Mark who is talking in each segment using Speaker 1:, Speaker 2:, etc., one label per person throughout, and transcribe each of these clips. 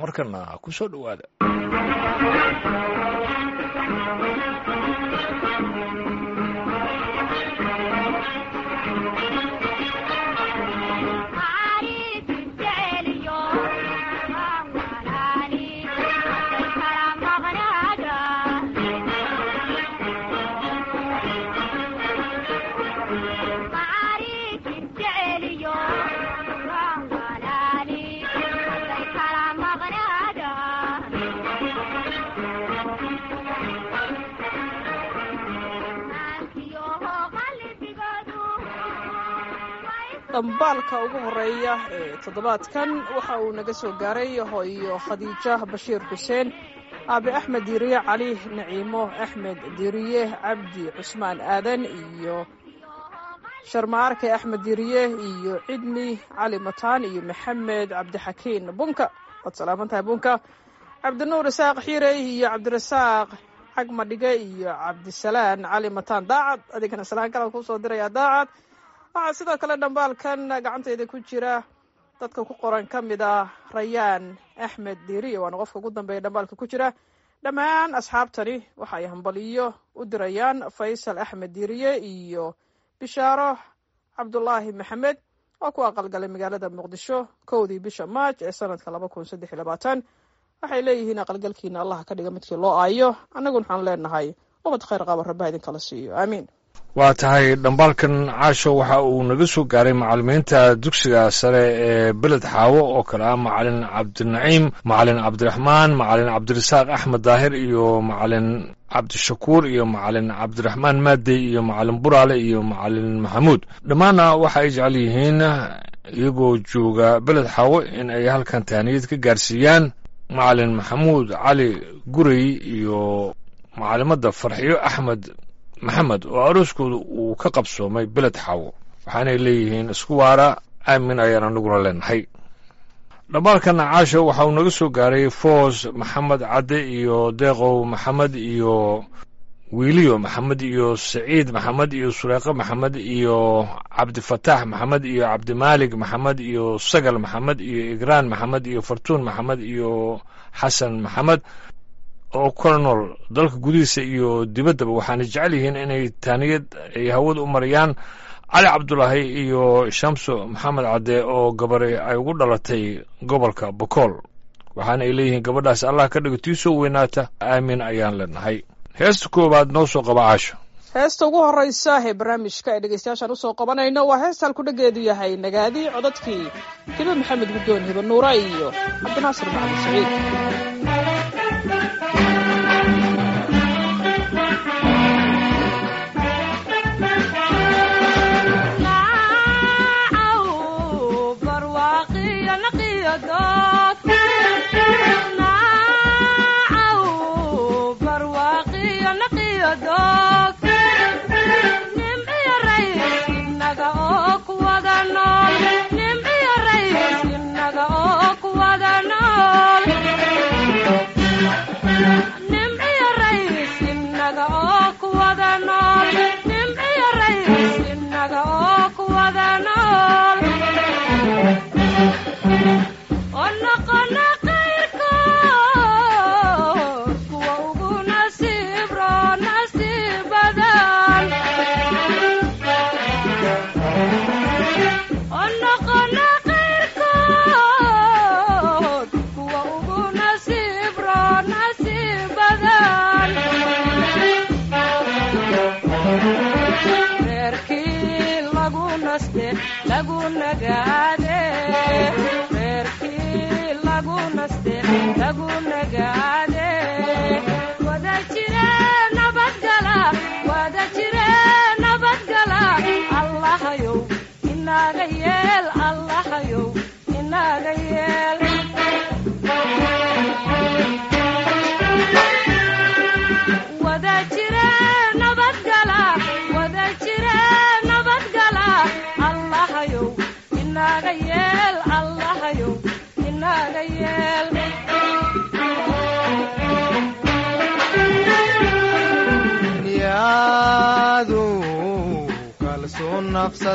Speaker 1: markana ku soo dhowaada
Speaker 2: dhambaalka ugu horeeya ee toddobaadkan waxa uu naga soo gaaray hooyo khadiija bashiir xuseen aabe axmed diiriye cali naciimo axmed diiriye cabdi cusmaan aadan iyo sharmaarke axmed diiriye iyo cidni cali mataan iyo maxamed cabdixakiin bunka waad salaaman tahay bunka cabdinuur isaaq xiirey iyo cabdirasaaq xagmadhige iyo cabdisalaan cali mataan daacad adigana salaan kalan kusoo dirayaa daacad waxaa sidoo kale dhambaalkan gacantayda ku jira dadka ku qoran ka mid ah rayaan axmed diiriye waana qofka ugu dambeeya dhambaalka ku jira dhammaan asxaabtani waxa ay hambaliyo u dirayaan faysal axmed diiriye iyo bishaaro cabdulaahi maxamed oo ku aqalgalay magaalada muqdisho kowdii bisha maaj ee sanadka laba kun saddex iyo labaatan waxay leeyihiin aqalgalkiina allah ka dhiga midkii loo aayo annaguna waxaan leenahay ubad khayr qaba rabbaha idinkala siiyo aamiin
Speaker 1: waa tahay dhambaalkan caasho waxa uu naga soo gaaray macalimiinta dugsiga sare ee beled xaawo oo kale ah macalin cabdinaciim macalin cabdiraxmaan macalin cabdirasaaq axmed daahir iyo macalin cabdishakuur iyo macalin cabdiraxmaan maadey iyo macalin buraale iyo macalin maxamuud dhammaanna waxa ay jecel yihiin iyagoo jooga beled xaawo in ay halkan tahaniyad ka gaarsiiyaan macalin maxamuud cali gurey iyo macalimadda farxiyo axmed maxamed oo arooskooda uu ka qabsoomay beled xaawo waxaanay leeyihiin isku waara aamin ayaan anaguna leenahay dhambaalkana caasho waxa uu naga soo gaaray foos maxamed cadde iyo deeqow maxamed iyo wiiliyo maxamed iyo saciid maxamed iyo sureeqe maxamed iyo cabdifataax maxamed iyo cabdimaalig maxamed iyo sagal maxamed iyo igraan maxamed iyo fartuun maxamed iyo xasan maxamed oo kala nool dalka gudihiisa iyo dibaddaba waxaana jecel yihiin inay taaniyad ay hawada u marayaan cali cabdulaahi iyo shamso maxamed cadde oo gabare ay ugu dhalatay gobolka bokool waxaana ay leeyihiin gabadhaas allah ka dhigo tii soo weynaata aamin ayaan leenahay heesta koowaad noo soo qaba caasho
Speaker 2: heesta ugu horeysa ee barnaamijka ee dhegeystayaashaan usoo qabanayno waa heesta halkudhageedu yahay nagaadi codadkii hibe maxamed guddoon hibe nuura iyo cabdinaasir maxamed saciid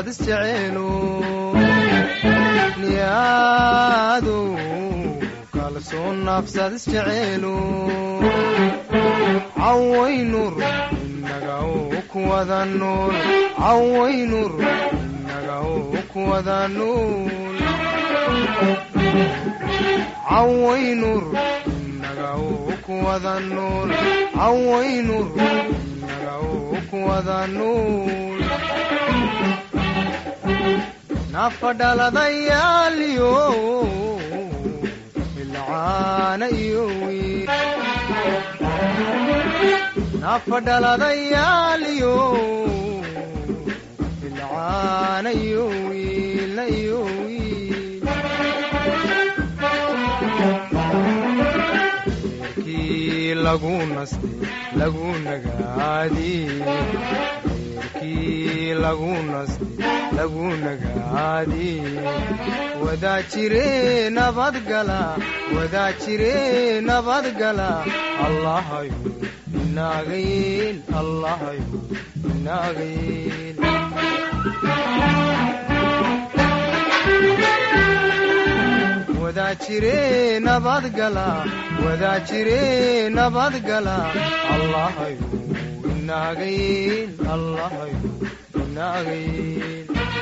Speaker 3: niyaadu kalsoon nafsad isjeceelu cawaynur inaga uu kuwada nool cawaynur inaga uu kuwada nool cawaynur inaga uu kuwada nool cawaynur inaga uu kuwada nool nafadhaladayaaliyo ilcaana iyo wiil nafadhaladayaaliyo ilcaana iyo wiilna iyo wiil reerkii lagu nastay lagu nagaadiyey reerkii lagu nastay lagu nagaadiyey wadaa jire nabadgala wadaa jire nabadgala allahayo inaagayeel allahayo inaagayeel wadaa jire nabadgala wadaa jire nabadgala allahayo inaagayeel allahayo inaagayeel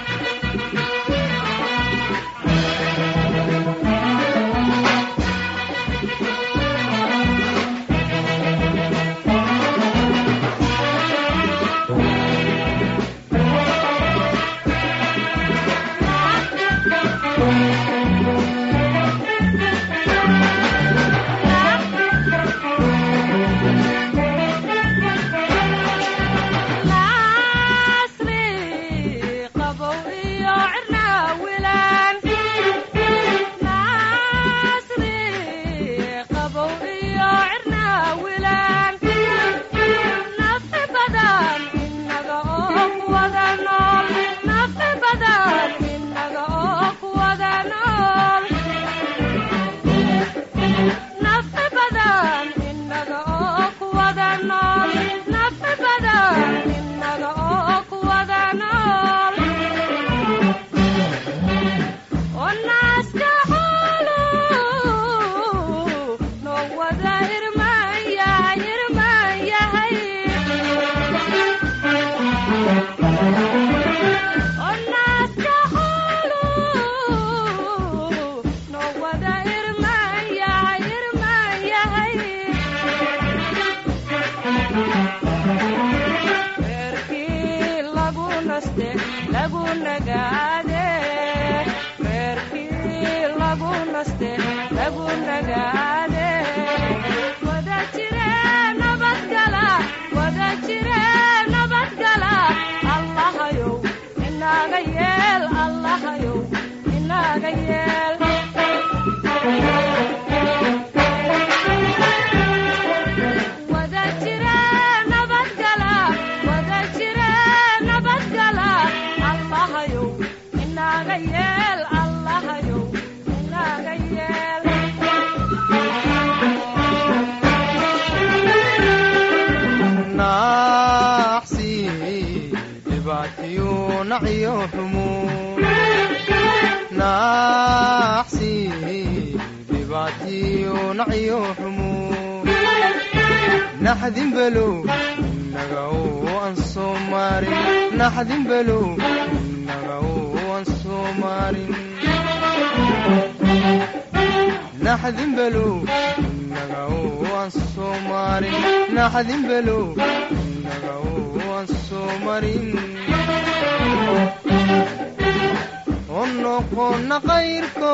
Speaker 3: naxdin below inaga aan soo maarin naxdin below inaga aan soo maarin naxdin below inaga aan soo maarin naxdin below inaga aan soo marin oo noqona qayrko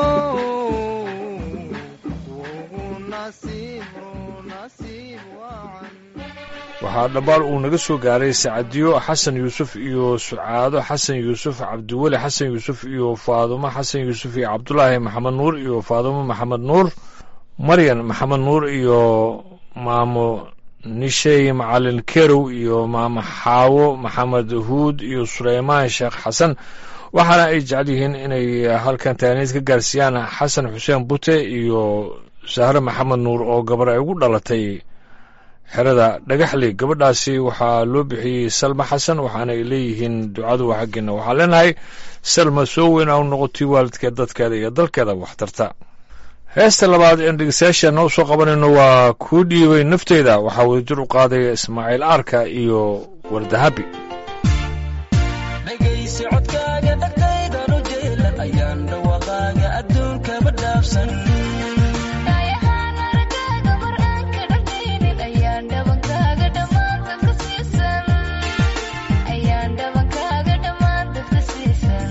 Speaker 3: ugu nasiibro nasiib wacan
Speaker 1: waxaa dhambaal uu naga soo gaaray sacadiyo xasan yuusuf iyo sucaado xasan yuusuf cabdiweli xasan yuusuf iyo faadumo xasan yuusuf iyo cabdulaahi maxamed nuur iyo faadumo maxamed nuur maryan maxamed nuur iyo maamo nishey macalin kerow iyo maamo xaawo maxamed huud iyo suleymaan sheekh xasan waxaana ay jecel yihiin inay halkan taaniid ka gaarsiiyaan xasan xuseen bute iyo sahre maxamed nuur oo gabar ay ugu dhalatay xerada dhagaxley gabadhaasi waxaa loo bixiyey salma xasan waxaana ay leeyihiin ducadu waa xaggeena waxaan leenahay salma soo weyn a u noqotay waalidkeed dadkeeda iyo dalkeeda waxtarta heesta labaad een dhegeystayaasha noo soo qabanayno waa kuu dhiibay nafteyda waxaa wadajir u qaadaya ismaaciil aarka iyo wardahabi
Speaker 4: dhegaysi codkaaga dhagtaydan u jeelan ayaan dhawaqaaga adduunkaba dhaafsan
Speaker 5: dhayahaan aragaaga mar aan ka dhagaynin ayaan dhabankaaga dhammaan dadka siisan ayaan dhabankaaga dhammaan dadka siisan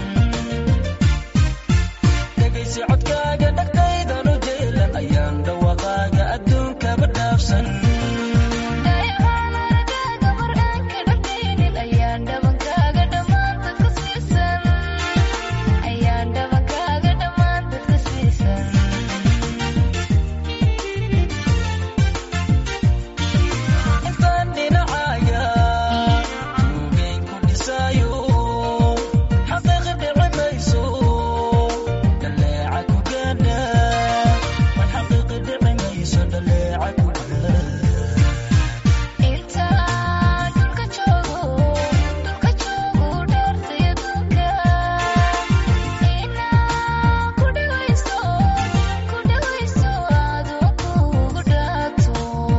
Speaker 4: dhegaysi codkaaga dhagtaydan u jeelan ayaan dhawaqaaga adduunkaba dhaafsan
Speaker 5: dhayahaan aragaaga mar aan ka dhagaynin ayaan dhabankaaga dhammaan dadka siisan ayaan dhabankaaga dhammaan dadka siisan
Speaker 4: intaan dhinacaaga tuugeyn ku dhisaayo xaqiiqi dhici mayso dhaleeca ku gaadha war xaqiiqi dhici mayso dhaleeca ku gaadha
Speaker 5: intaan dhulka joogo dhulka joogo dhaartay adduunka inaa ku dhawayso ku dhawayso adoo kugu dhaato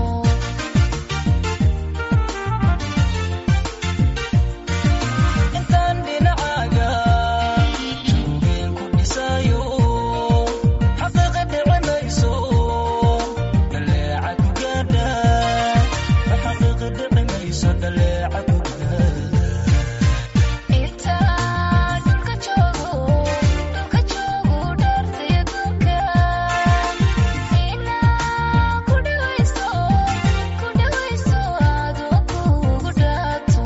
Speaker 4: intaan dhinacaaga tuugeyn ku dhisaayo xaqiiqi dhici mayso dhaleeca ku gaadha war xaqiiqi dhici mayso dhaleeca ku gaadha
Speaker 5: intaan dhulka joogo dhulka joogo dhaartay adduunka inaa ku dhawayso ku dhawayso adoo kugu dhaato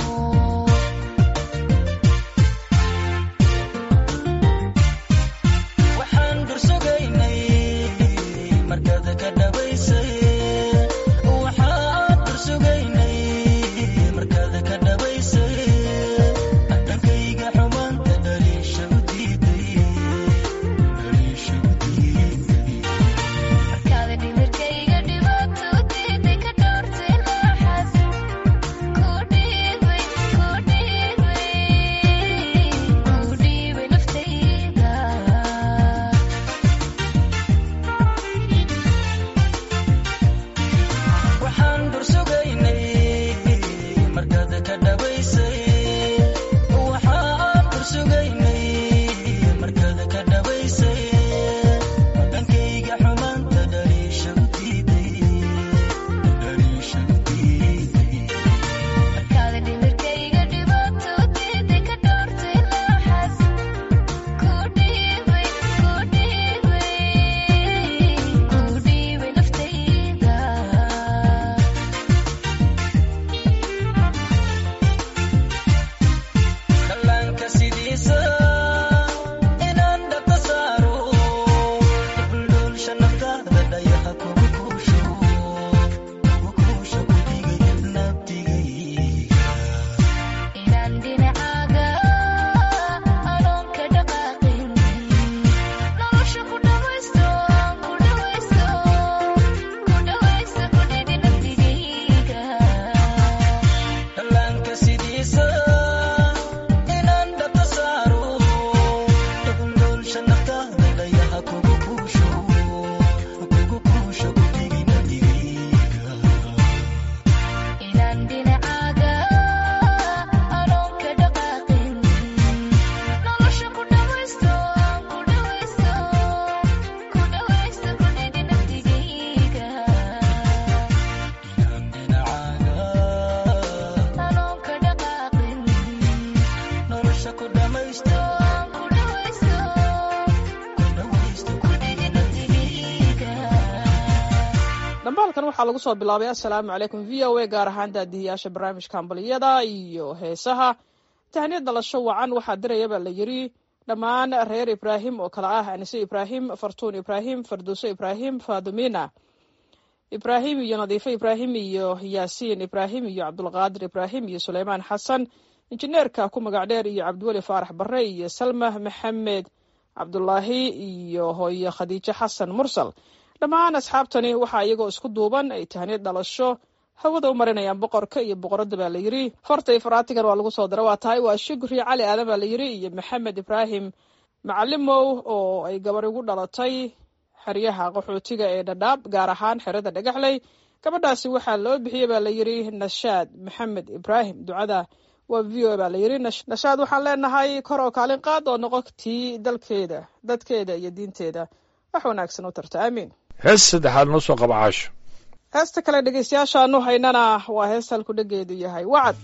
Speaker 4: waxaan dursugaynay markaad ka dhabaysay waxaan dursugaynay markaad ka dhabaysay dhankayga xumaanta dhaliisha u diiday dhaliisha u diiday
Speaker 5: markaada dhimirkayga dhibaato diiday ka dhowrtay laaxad ku dhiibay ku dhiibay ku dhiibay naftayda
Speaker 4: waxaan dursugaynay markaad ka dhabaysay waxaan dursugaynay markaad ka dhabaysay dhankayga xumaanta dhaliisha u diiday dhaliisha u diiday
Speaker 5: markaada dhimirkayga dhibaato diiday ka dhowrtay laaxad ku dhiibay ku dhiibay ku dhiibay naftayda
Speaker 4: dhallaanka sidiisa inaan dhaqo saaro dhuldhulsha naftaada dhayaha kugu kuusho kugu kuusho kudigay nabdigayga
Speaker 5: inaan dhinacaaga anoon ka dhaqaaqin nolosha ku dhawaysto ku dhawaysto ku dhawaysto ku dhidi naftigayga
Speaker 4: dhallaanka sidiisa inaan dhaqo saaro dhuldhulsha naftaada dhayaha kugu kuusho kugu kuusho kudigay nabdigayga
Speaker 5: inaan dhinacaaga anoon ka dhaqaaqin nolosha ku dhawaysto ku dhawaysto ku dhawaysto ku dhidi naftigayga
Speaker 4: inaan dhinacaaga
Speaker 5: anoon ka dhaqaaqin
Speaker 4: nolosha ku dhamaysto
Speaker 5: ku dhawaysto
Speaker 4: ku dhawaysto
Speaker 5: ku dhidi naftigayga
Speaker 2: dhambaalkan waxaa lagu soo bilaabay assalaamu calaykum v o a gaar ahaan daadihiyaasha barnaamijka hambaliyada iyo heesaha tahniyad dhalasho wacan waxaa diraya baa la yidhi dhammaan reer ibraahim oo kale ah anise ibraahim fartuun ibraahim farduuso ibraahim faadumina ibraahim iyo nadiifo ibraahim iyo yaasiin ibraahim iyo cabdulqaadir ibraahim iyo suleymaan xasan injineerka ku magac dheer iyo cabdiweli faarax barre iyo salma maxamed cabdulaahi iyo hooye khadiijo xasan mursal dhammaan asxaabtani waxaa iyagoo isku duuban ay tahniyad dhalasho hawada u marinayaan boqorka iyo boqoradda baa la yidhi farta iyo faraatigan waa lagu soo dara waa tahay waa shukri cali aadan baa la yidhi iyo maxamed ibraahim macalimow oo ay gabar ugu dhalatay xeryaha qaxootiga ee dhadhaab gaar ahaan xerada dhagaxley gabadhaasi waxaa loo bixiyey baa la yidhi nashaad maxamed ibraahim ducada waa v o baa la yidhi nashaad waxaan leenahay kor oo kaalin qaad oo noqo tii dalkeeda dadkeeda iyo diinteeda wax wanaagsan u tarta aamiin
Speaker 1: hees saddexaad noo soo qaba caasho
Speaker 2: heesta kale dhegeystayaashaanu haynana waa hees halku dhegeedu yahay wacad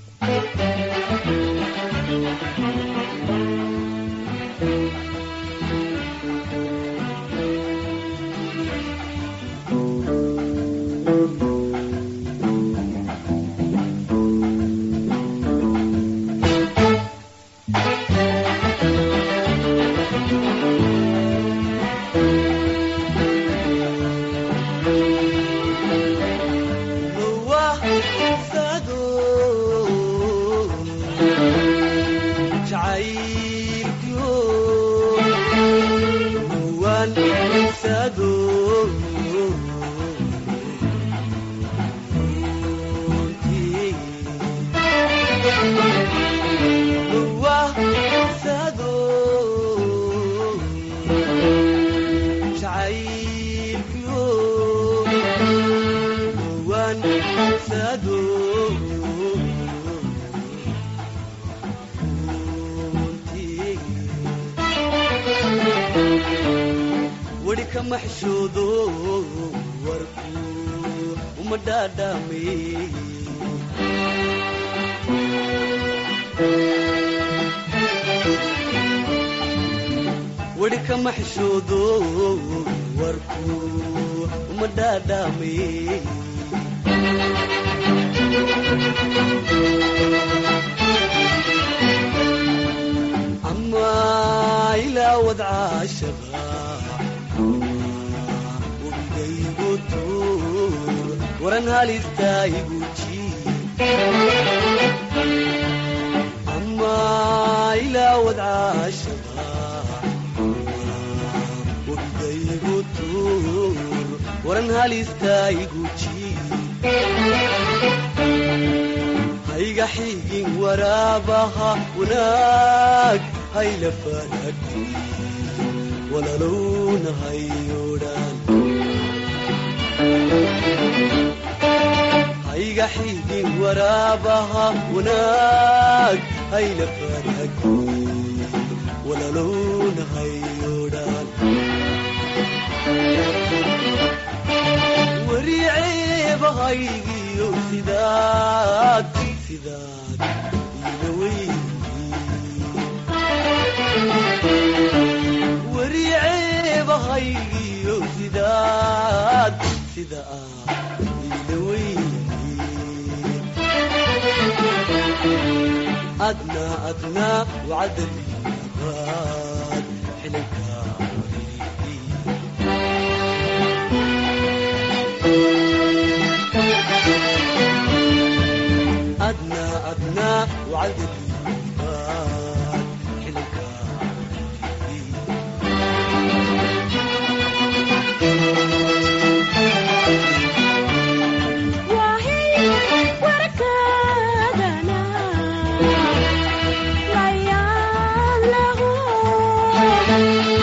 Speaker 6: weli kama xishoodo warku uma dhaadhaamay weli kama xishoodo warku uma dhaadhaamay ama ilaa wadcaashaqa wabigaygu tuur waran halistaa igu jiib ama ilaa wadcaashaqa wabigaygu tuur waran halistaa igu jiib hayga xigin waraabaha wanaag hayla faragti walalowna hayodhan hayga xigin waraabaha wanaag hayla faragti walalowna hayodhan wariceebahaygiyo sidaad sidaad ila weyn wariceebahaygiyo sidaad sida aad ila weyn adna adna wacdalibaad xilinka adna adna wacdalibaad xilinka
Speaker 5: warkaagana layaan lagu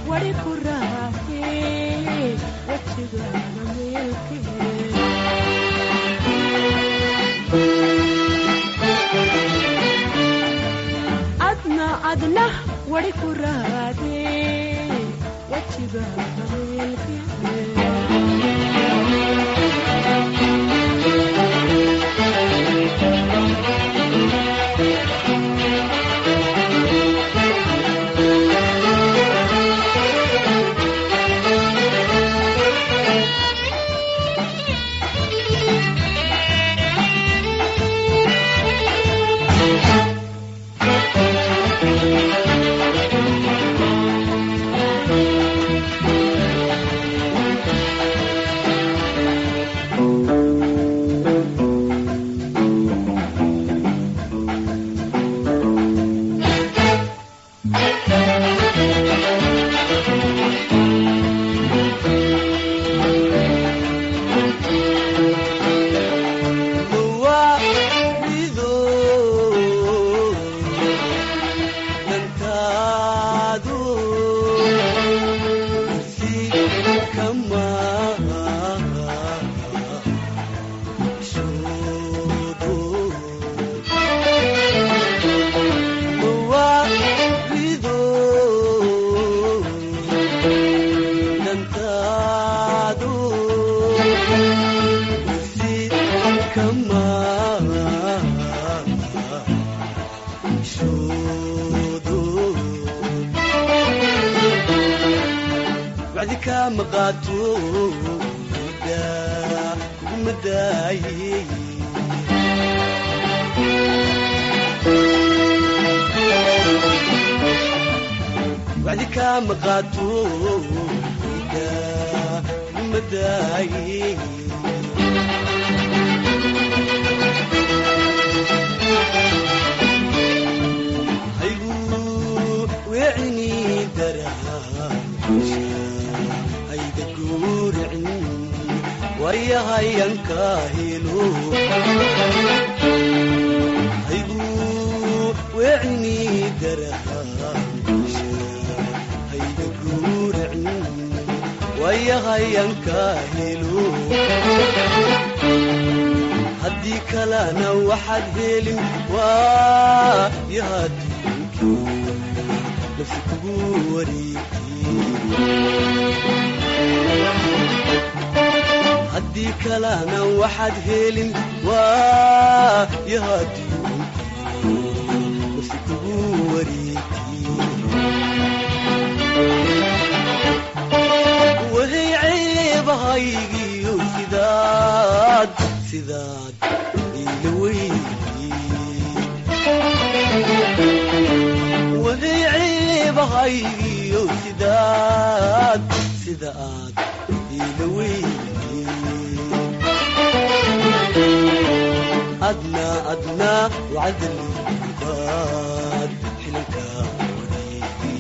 Speaker 7: wari ku raafe wajigaaga meelkee adna adna wari ku raade wajigaaga meelkee
Speaker 6: mawaacido dantaadu si kama shudo mawaacido dantaadu si kama shudo wacdi kama qaato daa kuma daaye wacdi kama qaato daa kuma daaye haygu weecini daraasha hayga guuricin wayahayanka helo haygu weecini daraasha hayga guuricin wayahayanka helo haddii kalena waxaad helin waa yahaadinkii nafsi kugu wareegay haddii kalena waxaad helin waa yahaadinkii nafsi kugu wareegay wahay ceebahaygiyo sidaad sidaad ila weydi wahay ceebahaygiyo sidaad sida aad ila weydi adna adna wacdali baad xilanka wareegi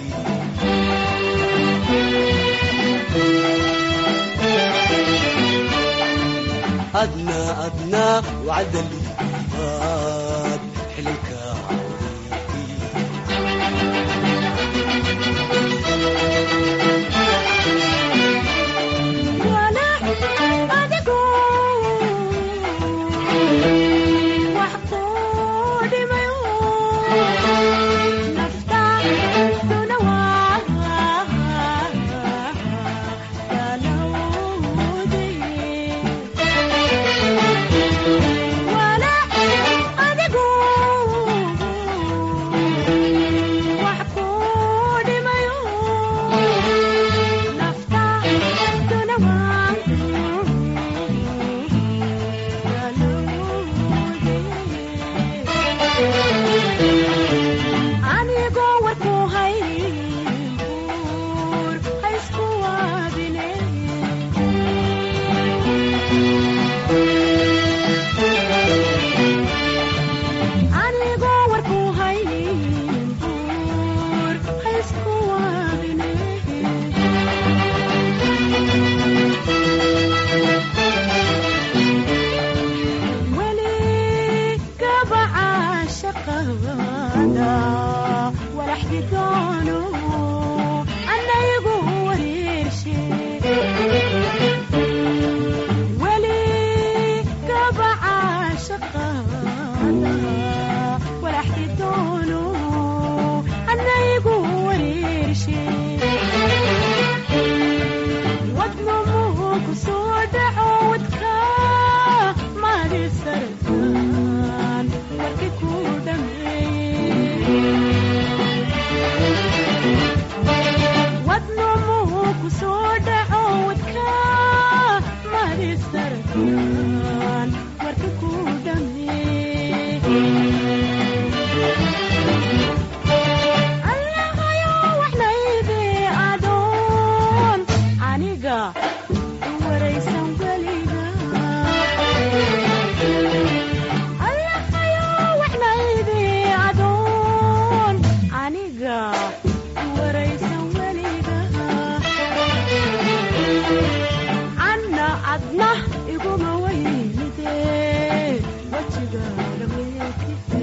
Speaker 6: أدنى أدنى وعدلي باد حلك
Speaker 7: anigoo warku haybuur haysku waabine anigoo warku haybuur haysku waabine weli gabaca shaqada walaxdi doono anaygu dhameeyey wadnamuhu ku soo dhaco wadka madisarkan warka ku dhameeyey allahayo waxnayde adoon aniga waraysan weliga allahayo waxnayde adoon aniga waraysan weliga anna adna iguma weynide wajigaaga meekite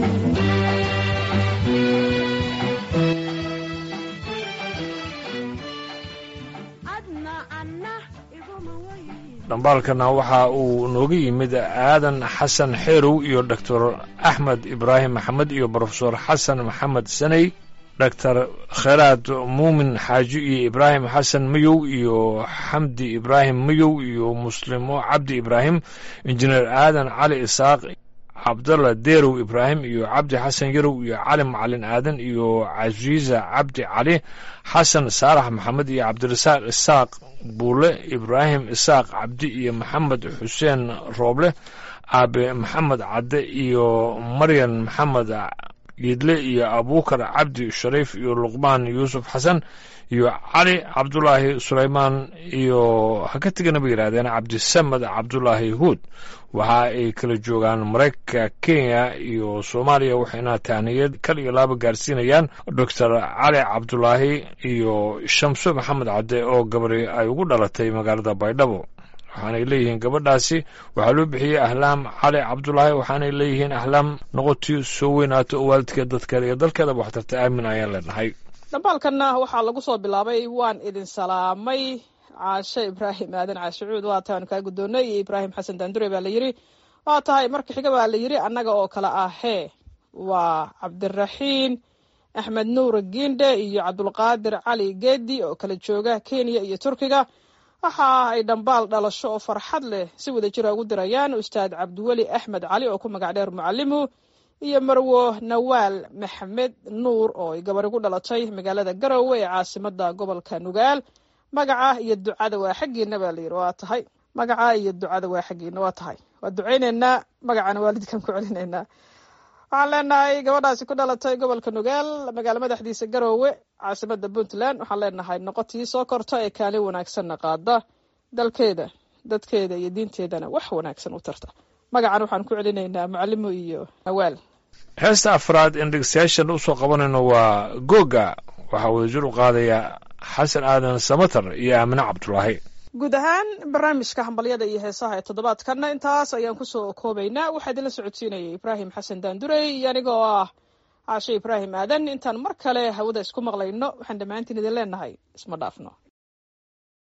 Speaker 7: adna anna iguma weyn
Speaker 1: dhambaalkana waxa uu nooga yimid aadan xasan xeerow iyo doctor axmed ibraahim maxamed iyo brofesor xasan maxamed saney doctor kheraad muumin xaaji iyo ibraahim xasan mayow iyo xamdi ibraahim mayow iyo muslimo cabdi ibraahim injineer aadan cali isaaq cabdalla deerow ibraahim iyo cabdi xasan yarow iyo cali macalin aadan iyo casiiza cabdi cali xasan saarax maxamed iyo cabdirasaaq isaaq buule ibraahim isaaq cabdi iyo maxamed xuseen rooble aabe maxamed cadde iyo maryan maxamed giidle iyo abuukar cabdi shariif iyo luqmaan yuusuf xasan iyo cali cabdulaahi sulaymaan iyo ha ka tegana bay yidhahdeen cabdisamed cabdulaahi huud waxa ay kala joogaan maraykanka kenya iyo soomaaliya waxayna tahniyad kal iyo laaba gaarsiinayaan doctor cali cabdulaahi iyo shamso maxamed cadde oo gabari ay ugu dhalatay magaalada baydhabo waxaanay leeyihiin gabadhaasi waxaa loo bixiyey ahlaam cali cabdulaahi waxaanay leeyihiin ahlaam noqotii soo weynaato oo waalidkeed dadkeeda iyo dalkeedaba waxtarta aamin ayaan leenahay
Speaker 2: dhambaalkanna waxaa lagu soo bilaabay waan idin salaamay caashe ibraahim aadan caashicuud waa tahay aan kaa guddoonnay iyo ibraahim xasan daandure baa la yidhi waa tahay marka xiga baa la yidhi annaga oo kale ah hee waa cabdiraxiin axmed nuur giindhe iyo cabdulqaadir cali geedi oo kala jooga kenya iyo turkiga waxa ay dhambaal dhalasho oo farxad leh si wada jira ugu dirayaan ustaad cabdiweli axmed cali oo ku magac dheer mucalimu iyo marwo nawaal maxamed nuur oo ay gabari ku dhalatay magaalada garowe ee caasimada gobolka nugaal magaca iyo ducada waa xaggiina baa layidhi waa tahay magaca iyo ducada waa xaggiina waa tahay waa ducayneynaa magacana waalidkan ku celinaynaa waxaan leenahay gabadhaasi ku dhalatay gobolka nugaal magaalo madaxdiisa garowe caasimada puntland waxaan leenahay noqotii soo korta ee kaalin wanaagsanna qaada dalkeeda dadkeeda iyo diinteedana wax wanaagsan u tarta magacan waxaan ku celinaynaa mucalimo iyo nawaal
Speaker 1: heesta afraad in dhegeystayaashan usoo qabanayno waa googa waxaa wadajir u qaadaya xasan aadan samatar iyo aamine cabdulaahi
Speaker 2: guud ahaan barnaamijka hambalyada iyo heesaha ee toddobaadkanna intaas ayaan kusoo koobaynaa waxaa idinla socodsiinayay ibraahim xasan daandurey iyo aniga oo ah caashe ibraahim aadan intaan mar kale hawada isku maqlayno waxaan dhammaantiin idin leenahay isma dhaafno